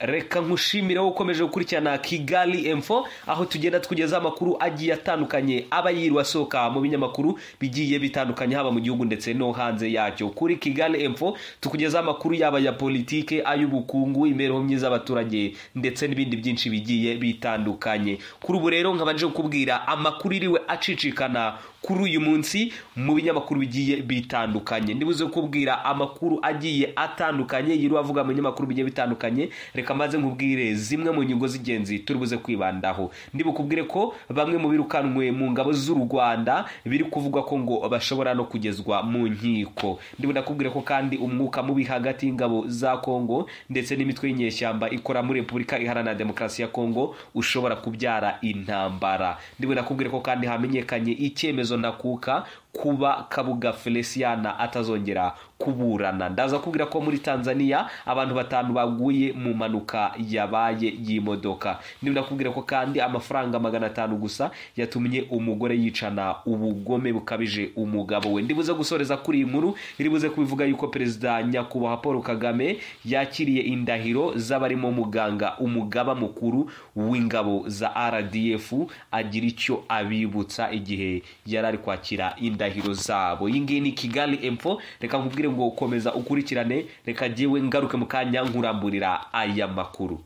reka nkushimire wowe ukomeje gukurikirana kigali emfo aho tugenda tukugezaho amakuru agiye atandukanye aba yiriwe asohoka mu binyamakuru bigiye bitandukanye haba mu gihugu ndetse no hanze yacyo kuri kigali emfo tukugezaho amakuru yaba ya politike ay'ubukungu imibereho myiza y'abaturage ndetse n'ibindi byinshi bigiye bitandukanye kuri ubu rero nkabanje kukubwira amakuru iriwe acicikana kuri uyu munsi mu binyamakuru bigiye bitandukanye ndibuze kukubwira amakuru agiye atandukanye yiriwe avuga mu binyamakuru bigiye bitandukanye reka maze nkubwire zimwe mu nyungu z'ingenzi turi buze kwibandaho ndibukubwire ko bamwe mu birukanwe mu ngabo z'u rwanda biri kuvugwa ko ngo bashobora no kugezwa mu nkiko ndibunakubwire ko kandi umwuka mubi hagati y'ingabo za kongo ndetse n'imitwe y'inyeshyamba ikora muri repubulika iharanira demokarasi ya kongo ushobora kubyara intambara ndibunakubwire ko kandi hamenyekanye icyemezo ndakuka kuba kabuga feliciana atazongera kuburana ndaza kubwira ko muri tanzania abantu batanu baguye mu mpanuka yabaye y'imodoka ndimo nakubwira ko kandi amafaranga magana atanu gusa yatumye umugore yicana ubugome bukabije umugabo we ndibuze gusoreza kuri iyi nkuru iribuze kubivuga yuko perezida nyakubahwa paul kagame yakiriye indahiro z'abarimo muganga umugaba mukuru w'ingabo za rdf agira icyo abibutsa igihe yari ari kwakira indahiro indahiro zabo iyi ngiyi ni kigali emfo reka nkubwire ngo komeza ukurikirane reka ngewe ngaruke mu kanya nkuramburira aya makuru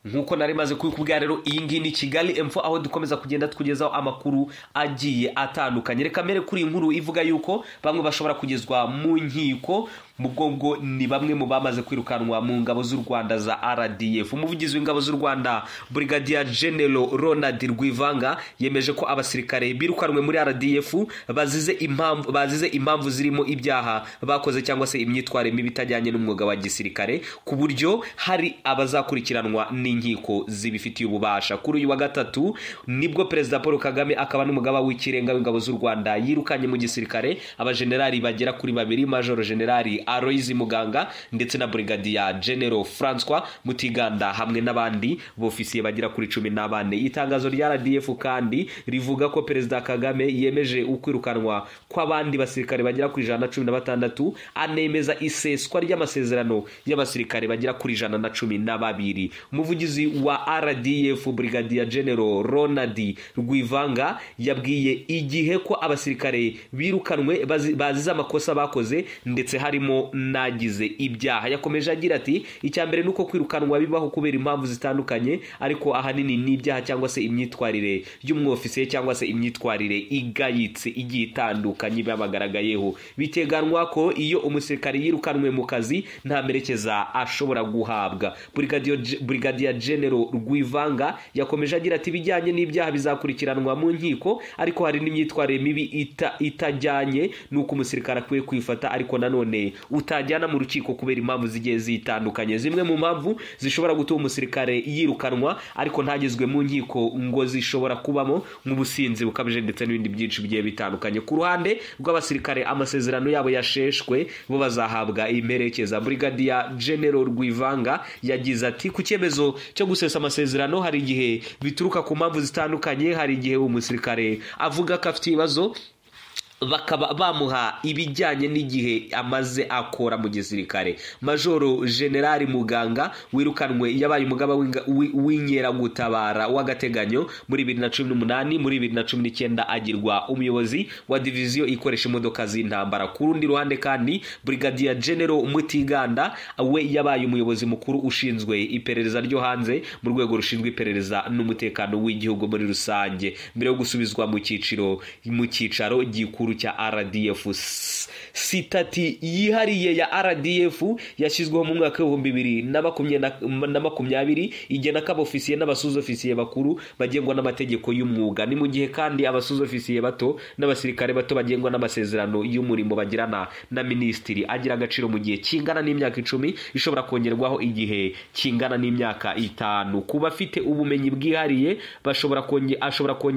nk'uko nari maze kubikubwira rero iyi ngiyi ni kigali emfo aho dukomeza kugenda tukugezaho amakuru agiye atandukanye reka mbere kuri iyi nkuru ivuga yuko bamwe bashobora kugezwa mu nkiko mu bwongo ni bamwe mu bamaze kwirukanwa mu ngabo z'u rwanda za rdf umuvugizi w'ingabo z'u rwanda brigadier general ronald rwivanga yemeje ko abasirikare birukanwe muri rdf bazize impamvu bazize impamvu zirimo ibyaha bakoze cyangwa se imyitwarire mibi itajyanye n'umwuga wa gisirikare ku buryo hari abazakurikiranwa n'inkiko zibifitiye ububasha kuri uyu wa gatatu nibwo perezida paul kagame akaba n'umugaba w'ikirenga w'ingabo z'u rwanda yirukanye mu gisirikare abajenerali bagera kuri babiri majoro generali aloyizi muganga ndetse na burigadiya genero francois mutiganda hamwe n'abandi bofisiye bagera kuri cumi n'abane itangazo rya rdf kandi rivuga ko perezida kagame yemeje ukwirukanwa kw'abandi basirikare bagera ku ijana na cumi na batandatu anemeza iseswa ry'amasezerano y'abasirikare bagera kuri ijana na cumi na babiri umuvugizi wa rdf burigadiya genero ronald rwivanga yabwiye igihe ko abasirikare birukanwe bazize amakosa bakoze ndetse harimo nagize ibyaha yakomeje agira ati icya mbere ni uko kwirukanwa bibaho kubera impamvu zitandukanye ariko ahanini ni ibyaha cyangwa se imyitwarire y'umwofisiye cyangwa se imyitwarire igayitse igiye itandukanye babagaragayeho biteganwa ko iyo umusirikare yirukanwe mu kazi nta merekeza ashobora guhabwa burigadiya genero rwivanga yakomeje agira ati ibijyanye n'ibyaha bizakurikiranwa mu nkiko ariko hari n'imyitwarire mibi ita, itajyanye n'uko umusirikare akwiye kwifata ariko nanone utajyana mu rukiko kubera impamvu zigiye zitandukanye zimwe mu mpamvu zishobora gutuma umusirikare yirukanwa ariko ntagezwe mu nkiko ngo zishobora kubamo nk'ubusinzi bukabije ndetse n'ibindi byinshi bigiye bitandukanye ku ruhande rw'abasirikare amasezerano yabo yasheshwe bo bazahabwa imperekeza burigadiya genero rwivanga yagize ati ku cyemezo cyo gusesa amasezerano hari igihe bituruka ku mpamvu zitandukanye hari igihe umusirikare avuga ko afite ibibazo bakaba bamuha ibijyanye n'igihe amaze akora mu gisirikare majoro generali muganga wirukanwe yabaye umugaba w'inkeragutabara w'agateganyo muri bibiri na cumi n'umunani muri bibiri na cumi n'icyenda agirwa umuyobozi wa diviziyo ikoresha imodoka z'intambara ku rundi ruhande kandi burigadiya genero mutiganda we yabaye umuyobozi mukuru ushinzwe iperereza ryo hanze mu rwego rushinzwe iperereza n'umutekano w'igihugu muri rusange mbere yo gusubizwa mu cyiciro mu cyicaro gikuru cya rdf sitati yihariye ya rdf yashyizweho mu mwaka w'ibihumbi bibiri na makumyabiri igena ko abofisiye n'abasuzofisiye bakuru bagengwa n'amategeko y'umwuga ni mu gihe kandi abasuzofisiye bato n'abasirikare bato bagengwa n'amasezerano y'umurimo bagirana na minisitiri agira agaciro mu gihe kingana n'imyaka icumi ishobora kongerwaho igihe kingana n'imyaka itanu ku bafite ubumenyi bwihariye bashobora konge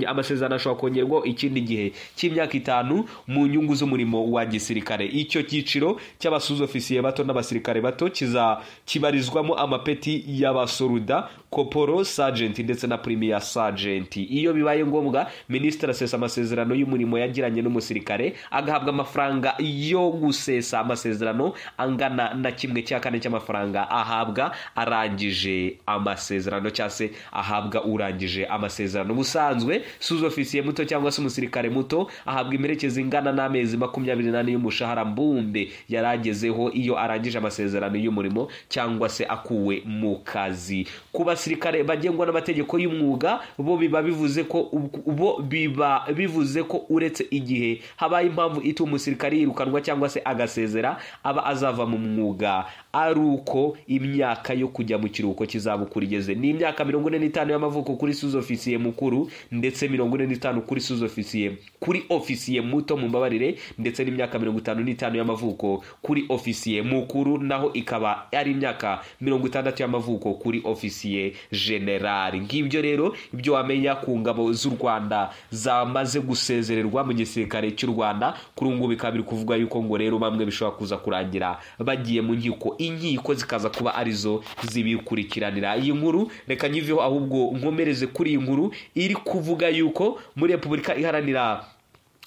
amasezerano ashobora kongerwaho ikindi gihe cy'imyaka itanu mu nyungu z'umurimo wa gisirikare icyo cyiciro cy'abasuzofisiye bato n'abasirikare bato kiza kibarizwamo amapeti y'abasoruda koporo sajenti ndetse na primiya sajenti iyo bibaye ngombwa minisitiri asesa amasezerano y'umurimo yagiranye n'umusirikare agahabwa amafaranga yo gusesa amasezerano angana na kimwe cya kane cy'amafaranga ahabwa arangije amasezerano cyangwa se ahabwa urangije amasezerano ubusanzwe suzofisiye muto cyangwa se umusirikare muto ahabwa imperekezi ingana n'amezi makumyabiri n'ane y'umushahara mbumbe yari agezeho iyo arangije amasezerano y'umurimo cyangwa se akuwe mu kazi ku basirikare bagengwa n'amategeko y'umwuga bo biba bivuze ko bo biba bivuze ko uretse igihe habaye impamvu ituma umusirikare yirukanwa cyangwa se agasezera aba azava mu mwuga ari uko imyaka yo kujya mu kiruhuko cy'izabukuru igeze ni imyaka mirongo ine n'itanu y'amavuko kuri suzofisiye mukuru ndetse mirongo ine n'itanu kuri suzofisiye kuri ofisiye muto mu mbabarire ndetse n'imyaka mirongo itanu n'itanu y'amavuko kuri ofisiye mukuru naho ikaba ari imyaka mirongo itandatu y'amavuko kuri ofisiye generali ngibyo rero ibyo wamenya ku ngabo z'u rwanda zamaze gusezererwa mu gisirikare cy'u rwanda kuri ubu ngubu bikaba biri kuvugwa yuko ngo rero bamwe bishobora kuza kurangira bagiye mu nkiko inkiko zikaza kuba arizo zibikurikiranira iyi nkuru reka nyiveho ahubwo nkomereze kuri iyi nkuru iri kuvuga yuko muri repubulika iharanira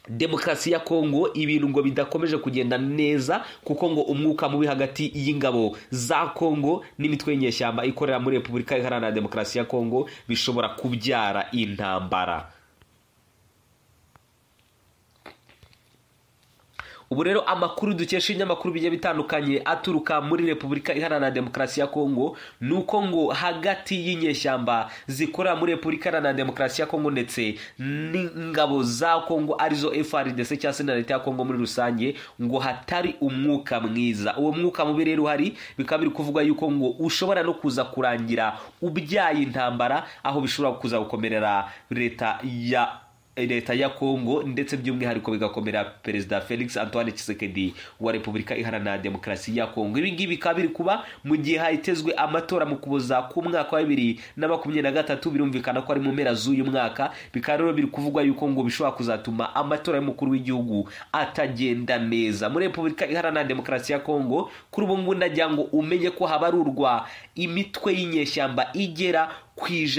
demokarasi ya kongo ibintu ngo bidakomeje kugenda neza kuko ngo umwuka mubi hagati y'ingabo za kongo n'imitwe y'inyeshyamba ikorera muri repubulika iharanira demokarasi ya kongo bishobora kubyara intambara ubu rero amakuru dukesha ibinyamakuru bigiye bitandukanye aturuka muri repubulika iharanira demokarasi ya kongo ni uko ngo hagati y'inyeshyamba zikorera muri repubulika iharanira demokarasi ya kongo ndetse n'ingabo za kongo arizo frdc cyangwa se na leta ya kongo muri rusange ngo hatari umwuka mwiza uwo mwuka mubi rero uhari bikaba biri kuvugwa yuko ngo ushobora no kuza kurangira ubyaye intambara aho bishobora kuza gukomerera leta ya leta ya kongo ndetse by'umwihariko bigakomera perezida felix antoine kisekedi wa repubulika iharanira demokarasi ya kongo ibi ngibi bikaba biri kuba mu gihe hitezwe amatora mu kuboza k'umwaka wa bibiri na makumyabiri na gatatu birumvikana ko ari mu mpera z'uyu mwaka bikaba rero biri kuvugwa yuko ngo bishobora kuzatuma amatora y'umukuru w'igihugu atagenda neza muri repubulika iharanira demokarasi ya kongo kuri ubu ngubu ndagira ngo umenye ko habarurwa imitwe y'inyeshyamba igera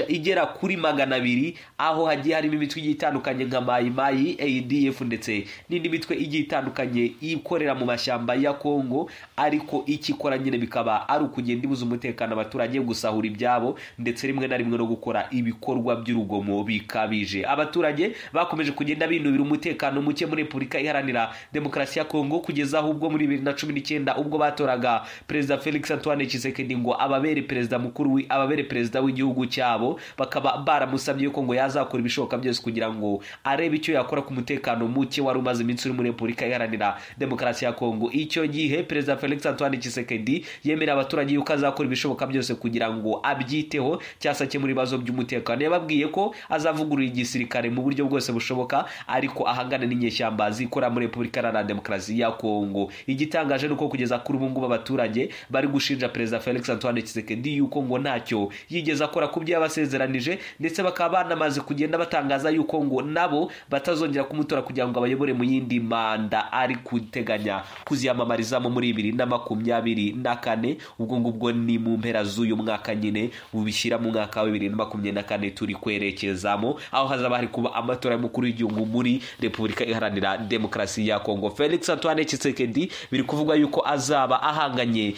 igera kuri magana abiri aho hagiye harimo imitwe igiye itandukanye nka mayimayi adf ndetse n'indi mitwe igiye itandukanye ikorera mu mashyamba ya kongo ariko ikikora nyine bikaba ari ukugenda ibuza umutekano abaturage gusahura ibyabo ndetse rimwe na rimwe no gukora ibikorwa by'urugomo bikabije abaturage bakomeje kugenda binubira umutekano muke muri repubulika iharanira demokarasi ya kongo kugeza aho ubwo muri bibiri na cumi n'icyenda ubwo batoraga perezida felix antoine kisekedi ngo ababere perezida mukuru ababere perezida w'igihugu cyabo bakaba baramusabye yuko ngo yazakora ibishoboka byose kugira ngo arebe icyo yakora ku mutekano muke wari umaze iminsi uri muri repubulika iharanira demokarasi ya kongo icyo gihe perezida felix antoine kisekedi yemerera abaturage yuko azakora ibishoboka byose kugira ngo abyiteho cyangwa se akemura ibibazo by'umutekano yababwiye ko azavugurura igisirikare mu buryo bwose bushoboka ariko ahangana n'inyeshyamba zikora muri repubulika iharanira demokarasi ya kongo igitangaje ni uko kugeza kuri ubu ngubu abaturage bari gushinja perezida felix antoine kisekedi yuko ngo ntacyo yigeze akora ku byo yabasezeranije ndetse bakaba banamaze kugenda batangaza yuko ngo nabo batazongera kumutora kugira ngo abayobore mu yindi manda ari guteganya kuziyamamarizamo muri bibiri na makumyabiri na kane ubwo ngubwo ni mu mpera z'uyu mwaka nyine bubishyira mu mwaka wa bibiri na makumyabiri na kane turi kwerekezamo aho hazaba hari kuba amatora y'umukuru w'igihugu muri repubulika iharanira demokarasi ya kongo felix antoine kisekedi biri kuvugwa yuko azaba ahanganye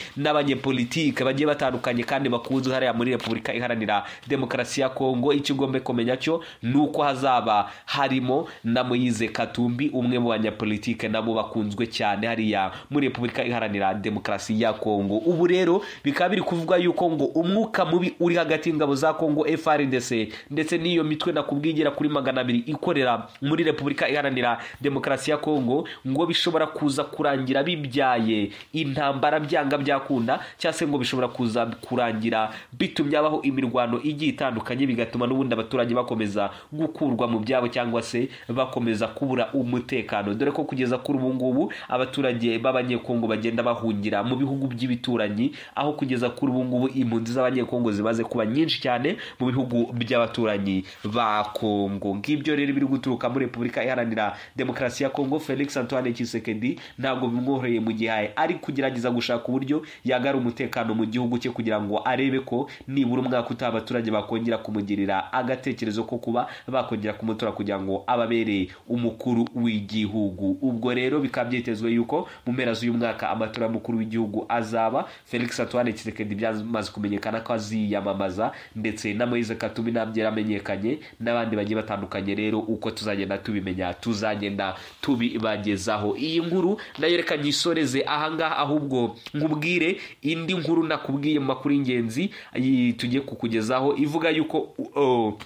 n'abanyepolitike bagiye batandukanye kandi bakunzwe hariya muri repubulika iharanira demokarasi ya kongo icyo ugomba kumenya cyo ni uko hazaba harimo na moyize katumbi umwe mu banyapolitike nabo bakunzwe cyane hariya muri repubulika iharanira demokarasi ya kongo ubu rero bikaba biri kuvuga yuko ngo umwuka mubi uri hagati y'ingabo za kongo frdc ndetse n'iyo mitwe nakubwigera kuri magana abiri ikorera muri repubulika iharanira demokarasi ya kongo ngo bishobora kuza kurangira bibyaye intambara byanga byakunda cyangwa se ngo bishobora kuza kurangira bitumye habaho imirwano n'imibonano igiye itandukanye bigatuma n'ubundi abaturage bakomeza gukurwa mu byabo cyangwa se bakomeza kubura umutekano dore ko kugeza kuri ubu ngubu abaturage b'abanyekongo bagenda bahungira mu bihugu by'ibituranyi aho kugeza kuri ubu ngubu impunzi z'abanyekongo zimaze kuba nyinshi cyane mu bihugu by'abaturanyi ba kongo ngibyo rero biri guturuka muri repubulika iharanira demokarasi ya kongo felix antoine kisekedi ntabwo bimworoheye mu gihe ari kugerageza gushaka uburyo yagara umutekano mu gihugu cye kugira ngo arebe ko nibura umwaka utaha abaturage bakongera kumugirira agatekerezo ko kuba bakongera kumutora kugira ngo ababere umukuru w'igihugu ubwo rero bikaba byitezwe yuko mu mpera z'uyu mwaka amatora y'umukuru w'igihugu azaba felix antoine kisekedi byamaze kumenyekana ko aziyamamaza ndetse na moise katumi ntabyo yaramenyekanye n'abandi bagiye batandukanye rero uko tuzagenda tubimenya tuzagenda tubibagezaho iyi nkuru nayo reka nyisoreze ahangaha ahubwo nkubwire indi nkuru nakubwiye mu makuru y'ingenzi iyi tugiye kukugezaho ivuga yuko oh,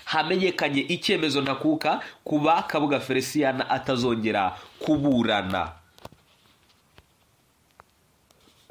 hamenyekanye icyemezo ntakuka kuba kabuga felicien atazongera kuburana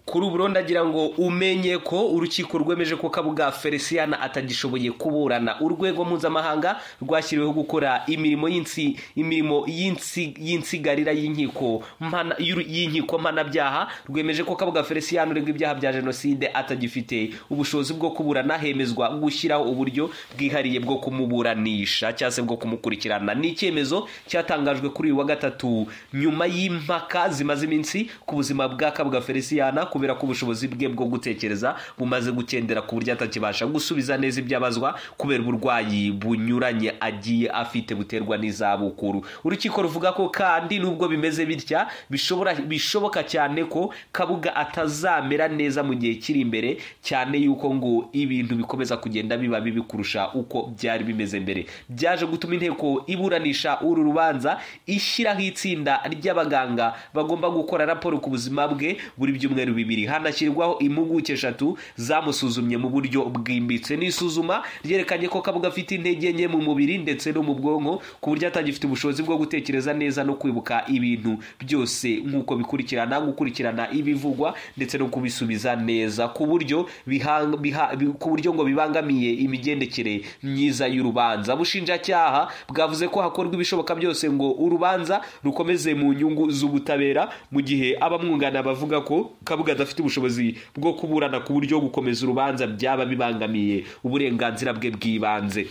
kuri ubu ndagira ngo umenye ko urukiko rwemeje ko kabuga felicien atagishoboye kuburana urwego mpuzamahanga rwashyiriweho gukora imirimo y'insi imirimo y'insi- y'insigarira y'inkiko mpana- y'uru- y'inkiko mpanabyaha rwemeje ko kabuga felicien uregwa ibyaha bya jenoside atagifite ubushobozi bwo kuburana hemezwa gushyiraho uburyo bwihariye bwo kumuburanisha cyangwa se bwo kumukurikirana ni icyemezo cyatangajwe kuri uyu wa gatatu nyuma y'impaka zimaze iminsi ku buzima bwa kabuga felicien kubera ko ubushobozi bwe bwo gutekereza bumaze gukendera ku buryo atakibasha gusubiza neza ibyo abazwa kubera uburwayi bunyuranye agiye afite buterwa n'izabukuru urukiko ruvuga ko kandi nubwo bimeze bitya bishobora bishoboka cyane ko kabuga atazamera neza mu gihe kiri imbere cyane yuko ngo ibintu bikomeza kugenda biba bibi kurusha uko byari bimeze mbere byaje gutuma inteko iburanisha uru rubanza ishyiraho itsinda ry'abaganga bagomba gukora raporo ku buzima bwe buri byumweru bibiri hanashyirwaho impuguke eshatu zamusuzumye mu buryo bwimbitse n'isuzuma ryerekanye ko kabuga afite intege nke mu mubiri ndetse no mu bwonko ku buryo atagifite ubushobozi bwo gutekereza neza no kwibuka ibintu byose nk'uko bikurikirana gukurikirana ibivugwa ndetse no kubisubiza neza ku buryo bihang- biha- bi- ku buryo ngo bibangamiye imigendekere myiza y'urubanza bushinjacyaha bwavuze ko hakorwa ibishoboka byose ngo urubanza rukomeze mu nyungu z'ubutabera mu gihe abamwunganira bavuga ko kabuga adafite ubushobozi bwo kuburana ku buryo gukomeza urubanza byaba bibangamiye uburenganzira bwe bw'ibanze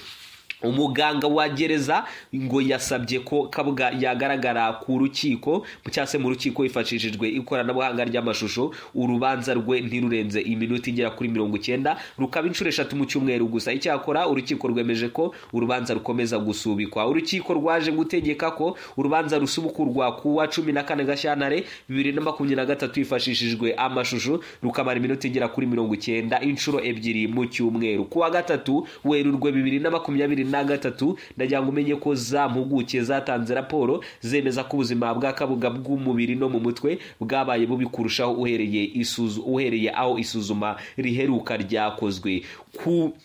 umuganga wa gereza ngo yasabye ko kabuga yagaragara ku rukiko cyangwa se mu rukiko hifashishijwe ikoranabuhanga ry'amashusho urubanza rwe ntirurenze iminota igera kuri mirongo icyenda rukaba inshuro eshatu mu cyumweru gusa icyakora urukiko rwemeje ko urubanza rukomeza gusubikwa urukiko rwaje gutegeka ko urubanza rusubukurwa ku wa cumi na kane gashyantare bibiri na makumyabiri na gatatu hifashishijwe amashusho rukamara iminota igera kuri mirongo icyenda inshuro ebyiri mu cyumweru ku wa gatatu werurwe bibiri na makumyabiri na gatatu ndagira ngo umenye ko za mpuguke zatanze raporo zemeza ko ubuzima bwa kabuga bw'umubiri no mu mutwe bwabaye bubi kurushaho uhereye isuzu- uhereye aho isuzuma riheruka ryakozwe ku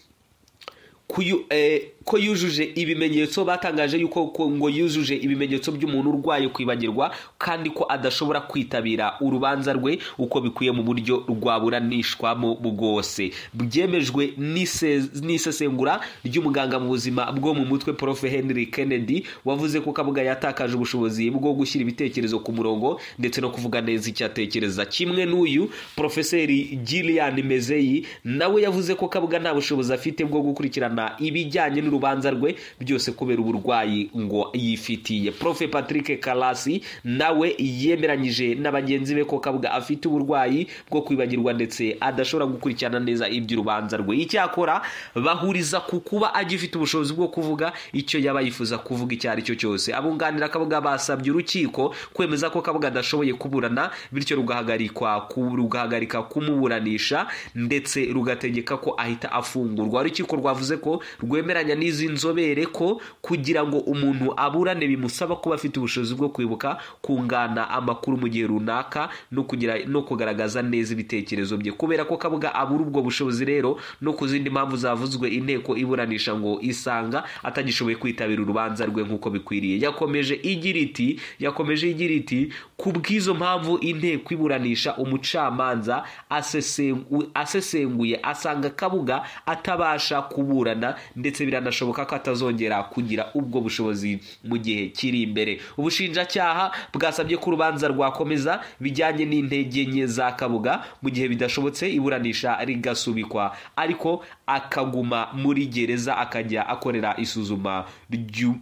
kuyu, eh, ko yujuje ibimenyetso batangaje yuko ko ngo yujuje ibimenyetso by'umuntu urwaye kwibagirwa kandi ko adashobora kwitabira urubanza rwe uko bikwiye mu buryo rwaburanishwamo bwose byemejwe n'ise- n'isesengura ry'umuganga mu buzima bwo mu mutwe prof henry kennedy wavuze ko kabuga yatakaje ubushobozi bwo gushyira ibitekerezo ku murongo ndetse no kuvuga neza icyo atekereza kimwe n'uyu profeseri gillian mezeyi nawe yavuze ko kabuga nta bushobozi afite bwo gukurikirana ibijyanye n'urubanza rwe byose kubera uburwayi ngo yifitiye prof patrick kalasi nawe yemeranyije na bagenzi be ko kabuga afite uburwayi bwo kwibagirwa ndetse adashobora gukurikirana neza iby'urubanza rwe icyakora bahuriza ku kuba agifite ubushobozi bwo kuvuga icyo yaba yifuza kuvuga icyo ari cyo cyose abunganira kabuga basabye urukiko kwemeza ko kabuga adashoboye kuburana bityo rugahagarikwa ku- rugahagarika kumuburanisha ndetse rugategeka ko ahita afungurwa urukiko rwavuze ko rwemeranya n'izi nzobere ko kugira ngo umuntu aburane bimusaba kuba afite ubushobozi bwo kwibuka kungana amakuru mu gihe runaka no kugira no kugaragaza neza ibitekerezo bye kubera ko kabuga abura ubwo bushobozi rero no ku zindi mpamvu zavuzwe inteko iburanisha ngo isanga atagishoboye kwitabira urubanza rwe nk'uko bikwiriye yakomeje igira iti yakomeje igira iti ku ku bw'izo mpamvu inteko iburanisha umucamanza asesengu- asesenguye asanga kabuga atabasha kuburana ndetse biranashoboka ko atazongera kugira ubwo bushobozi mu gihe kiri imbere ubushinjacyaha bwasabye ko urubanza rwakomeza bijyanye n'intege nke za kabuga mu gihe bidashobotse iburanisha rigasubikwa ariko akaguma muri gereza akajya akorera isuzuma ry'u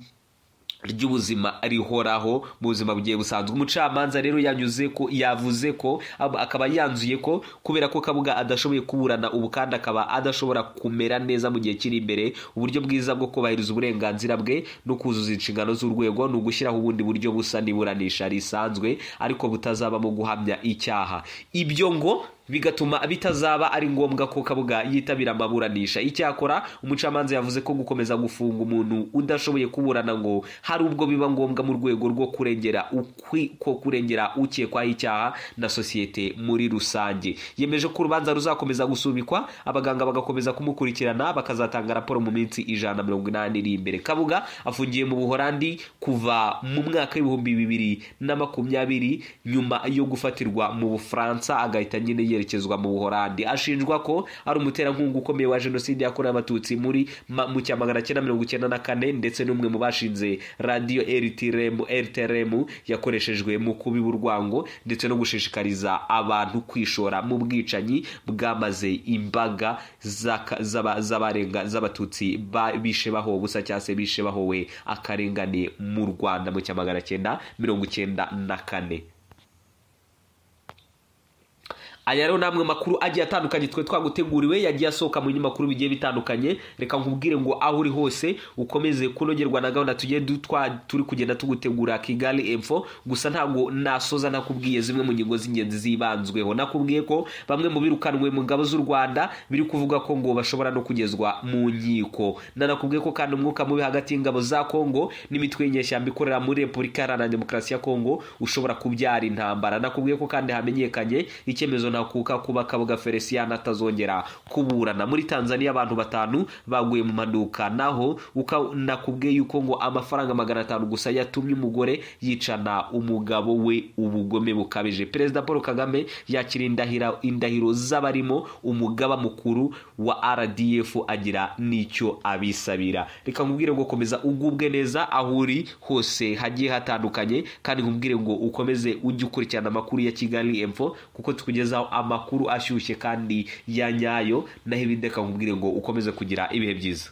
ry'ubuzima rihoraho mu buzima bugiye busanzwe umucamanza rero yanyuze ko yavuze ko ab- akaba yanzuye ko kubera ko kabuga adashoboye kuburana ubu kandi akaba adashobora kumera neza mu gihe kiri imbere uburyo bwiza bwo kubahiriza uburenganzira bwe no kuzuza inshingano z'urwego ni ugushyiraho ubundi buryo busa n'iburanisha risanzwe ariko butazabamo guhamya icyaha ibyo ngo bigatuma bitazaba ari ngombwa ko kabuga yitabira amaburanisha icyakora umucamanza yavuze ko gukomeza gufunga umuntu udashoboye kuburana ngo hari ubwo biba ngombwa mu rwego rwo kurengera ukwi- ko kurengera ukekwaho icyaha na sosiyete muri rusange yemeje ko urubanza ruzakomeza gusubikwa abaganga bagakomeza kumukurikirana bakazatanga raporo mu minsi ijana na mirongo inani iri imbere kabuga afungiye mu buhorandi kuva mu mwaka w'ibihumbi bibiri na makumyabiri nyuma yo gufatirwa mu bufaransa agahita nyine yerekezwa mu buhorandi ashinjwa ko ari umuterankunga ukomeye wa jenoside yakorewe abatutsi muri ma- mu cya magana cyenda mirongo icyenda na kane ndetse n'umwe mu bashinze radiyo rtrm rtrm yakoreshejwe mu kubiba urwango ndetse no gushishikariza abantu kwishora mu bwicanyi bwamaze imbaga zaka- z'aba- z'abarenga- z'abatutsi ba- bishe bahowe ubusa cyangwa se bishe bahowe akarengane mu rwanda mu cya magana cyenda mirongo icyenda na kane aya rero ni amwe makuru agiye atandukanye twe twaguteguriwe yagiye asohoka mu binyamakuru bigiye bitandukanye reka nkubwire ngo aho uri hose ukomeze kunogerwa na gahunda tugiye du- twa- turi kugenda tugutegura kigali info gusa ntabwo nasoza nakubwiye zimwe mu ngingo z'ingenzi zibanzweho nakubwiye ko bamwe mu birukanwe mu ngabo z'u rwanda biri kuvuga ko ngo bashobora no kugezwa mu nkiko nanakubwiye ko kandi umwuka mubi hagati y'ingabo za kongo n'imitwe y'inyeshyamba ikorera muri repubulika iharanira demokarasi ya kongo ushobora kubyara intambara nakubwiye ko kandi hamenyekanye icyemezo ntakuka kuba kabuga felicien atazongera kuburana muri tanzania abantu batanu baguye mu maduka naho uka- nakubwiye yuko ngo amafaranga magana atanu gusa yatumye umugore yicana umugabo we ubugome bukabije perezida paul kagame yakira indahira- indahiro z'abarimo umugaba mukuru wa rdf agira n'icyo abisabira reka nkubwire ngo komeza ugubwe neza aho uri hose hagiye hatandukanye kandi nkubwire ngo ukomeze ujye ukurikirana amakuru ya kigali info kuko tukugezaho amakuru ashyushye kandi ya nyayo naho ibindi reka nkubwire ngo ukomeze kugira ibihe byiza